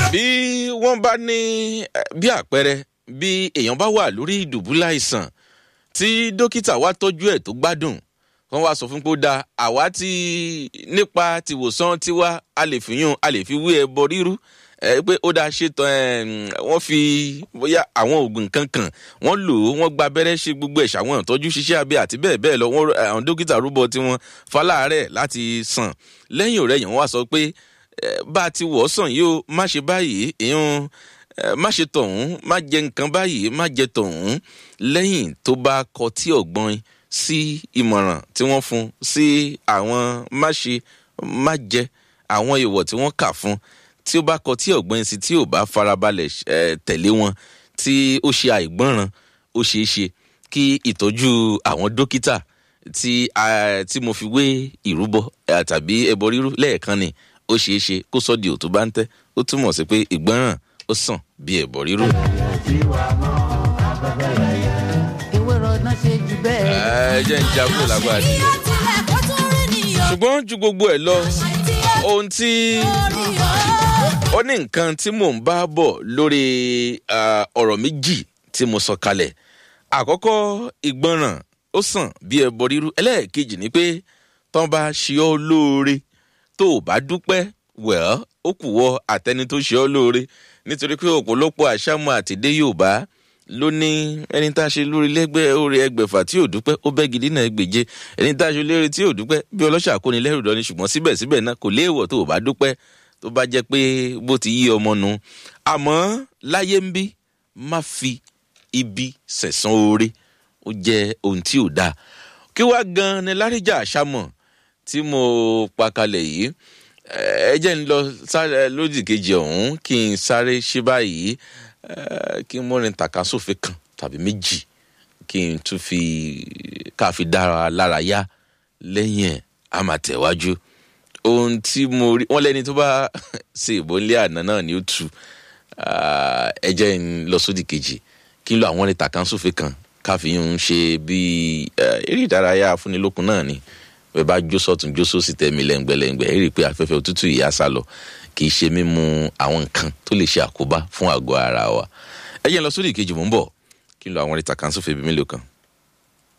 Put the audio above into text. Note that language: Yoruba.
bí wọ́n bá ní bí àpẹẹrẹ bí èèyàn bá wà lórí ìdùbúlẹ̀ àìsàn tí dókítà wá tọ́jú ẹ̀ tó gbádùn wọ́n wá sọ fún pé ó da àwa ti nípa tìwòsàn tiwa a lè fi yún a lè fi wé ẹbọ rírú ẹ pé ó dáa ṣètò wọ́n fi bóyá àwọn oògùn kankan wọ́n lò ó wọ́n gba abẹ́rẹ́ ṣe gbogbo ẹ̀ṣà àwọn ìtọ́jú ṣiṣẹ́ abẹ àti bẹ́ẹ̀ bẹ́ẹ̀ lọ wọ́n àwọn dókítà rúbọ tiwọn faláàárẹ̀ láti sàn lẹ́yìn ọ̀rẹ́ yẹn wọ́n wá sọ pé bá a ti wọ̀ ọ́ sàn yìí ó má ṣe báyìí ìyún má ṣe tọ̀hún má jẹ nǹkan báyìí má jẹ tọ̀hún lẹ́yìn tó bá kọtí ọ̀gbọ́n sí ìmọ̀ràn tí wọ́n fún sí àwọn má ṣe má jẹ àwọn èèwọ̀ tí wọ́n kà fún tí ó bá kọtí ọ̀gbọ́n sí tí ò bá farabalẹ̀ tẹ̀lé wọn tí ó ṣe àìgbọ́ràn ó ṣeé ṣe kí ìtọ́jú àwọn dókítà tí tí mo fi wé ìrúbọ tàbí ẹbọ rírú lẹ́ẹ̀kan ni ó ṣeé ṣe kó sọ́ di òtún bá ń tẹ́ ó túmọ̀ sí pé ìgbọ́ràn ó sàn bí ẹbọ rírú. ẹ jẹ́ ń jagun lágbára sí i. ṣùgbọ́n ju gbogbo ẹ̀ lọ ohun tí ó ní nǹkan tí mò ń bá bọ̀ lórí ọ̀rọ̀ méjì tí mo sọ kalẹ̀ àkọ́kọ́ ìgbọràn ó sàn bí ẹbọ rírú ẹlẹ́ẹ̀kejì ni pé tán bá ṣe ọ́ lóore tó o bá dúpẹ́ wẹ̀ọ́ ó kù wọ àtẹni tó ṣe ọ́ lóore nítorí pé ọ̀pọ̀lọpọ̀ àṣàmọ́ àtìdé yorùbá ló ní ẹni tá a ṣe lórí lẹ́gbẹ́ orí ẹgbẹ̀fà tí ò dúpẹ́ ó bẹ́ gidi náà gbèje ẹni tá a ṣe lórí tí ò dúpẹ́ bí ọlọ́ṣà kò ní lẹ́rù lọ ni ṣùgbọ́n síbẹ̀síbẹ̀ náà kò léèwọ̀ tó o bá dúpẹ́ tó bá jẹ́ pé bó ti yí ọmọ nu àmọ́ láyé ń bí má fi ibi sẹ̀sán oore ó jẹ́ ohun tí ò dáa kí wá gan ni láríjà àṣàmọ̀ tí mo pa kalẹ̀ yìí ẹ jẹ́ ń lọ lódì kejì ọ̀hún kí n sáré ṣe báyìí kí n mọ́rin tàkasófin kan tàbí méjì kí n tún fi káfi dára lára yá lẹ́yìn ẹ̀ á máa tẹ̀wájú ohun tí mo rí wọn lẹ́ni tó bá ṣe ìbò ńlẹ̀ àná náà ni ó tu ẹ jẹ́ ń lọ sódì kejì kí n lo àwọn orin tàkasófin kan káfi ń ṣe bíi eré ìdárayá afúnilókun náà ni bẹ́ẹ̀ bá jó sọ́tún jó sósì tẹ̀mí lẹ́ngbẹ̀lẹ́ngbẹ̀ ẹ rí i pé afẹ́fẹ́ òtútù yìí á sá lọ kì í ṣe mímu àwọn nǹkan tó lè ṣe àkóbá fún àgọ́ ara wa ẹ jẹ́ ń lọ sórí ìkejì mò ń bọ̀ kí n lo àwọn ìtàkànsófin ibi mélòó kan.